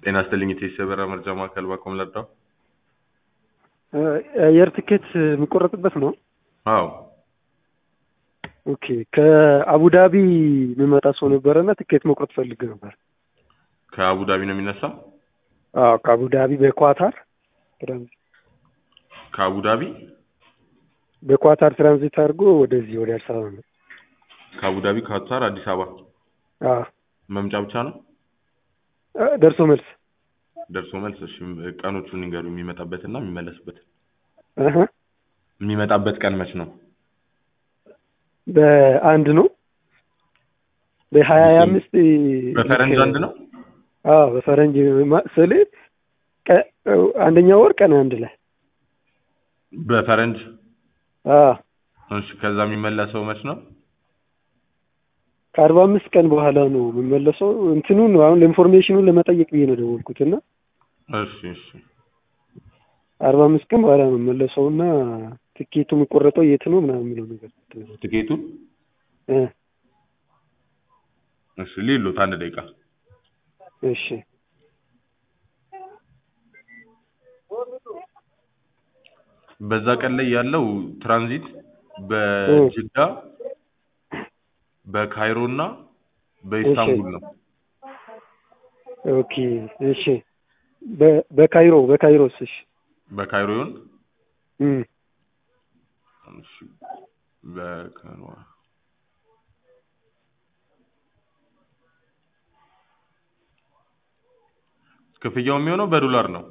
ጤና ይስጥልኝ የቴስ የበራ መርጃ ማዕከል ባቆም ለዳው አየር ትኬት የሚቆረጥበት ነው። አዎ ኦኬ ከአቡዳቢ የሚመጣ ሰው ነበረና ትኬት መቁረጥ ፈልግ ነበር። ከአቡዳቢ ነው የሚነሳው አዎ ከአቡዳቢ በኳታር ትራንዚት ከአቡዳቢ በኳታር ትራንዚት አድርጎ ወደዚህ ወደ አዲስ አበባ ነው። ከአቡዳቢ ካታር አዲስ አበባ አዎ መምጫ ብቻ ነው እ ደርሶ መልስ ደርሶ መልስ እሺ ቀኖቹን ንገሩ የሚመጣበትና የሚመለስበት እህ የሚመጣበት ቀን መች ነው በአንድ ነው በሀያ አምስት በፈረንጅ አንድ ነው አዎ በፈረንጅ ማ- ስል ቀ- አንደኛ ወር ቀን አንድ ላይ በፈረንጅ አዎ እሺ ከዛ የሚመለሰው መች ነው ከአርባ አምስት ቀን በኋላ ነው የምመለሰው። እንትኑን ነው አሁን ለኢንፎርሜሽኑን ለመጠየቅ ብዬ ነው ደወልኩት እና እሺ እሺ አርባ አምስት ቀን በኋላ ነው የምመለሰው እና ትኬቱ የሚቆረጠው የት ነው ምናምን የሚለው ነገር ትኬቱን እ እሺ ሊሉት አንድ ደቂቃ እሺ በዛ ቀን ላይ ያለው ትራንዚት በጅዳ በካይሮ እና በኢስታንቡል ነው ኦኬ እሺ በ- በካይሮ በካይሮስ እሺ በካይሮ ይሁን እም እሺ በካይሮ ክፍያው የሚሆነው በዶላር ነው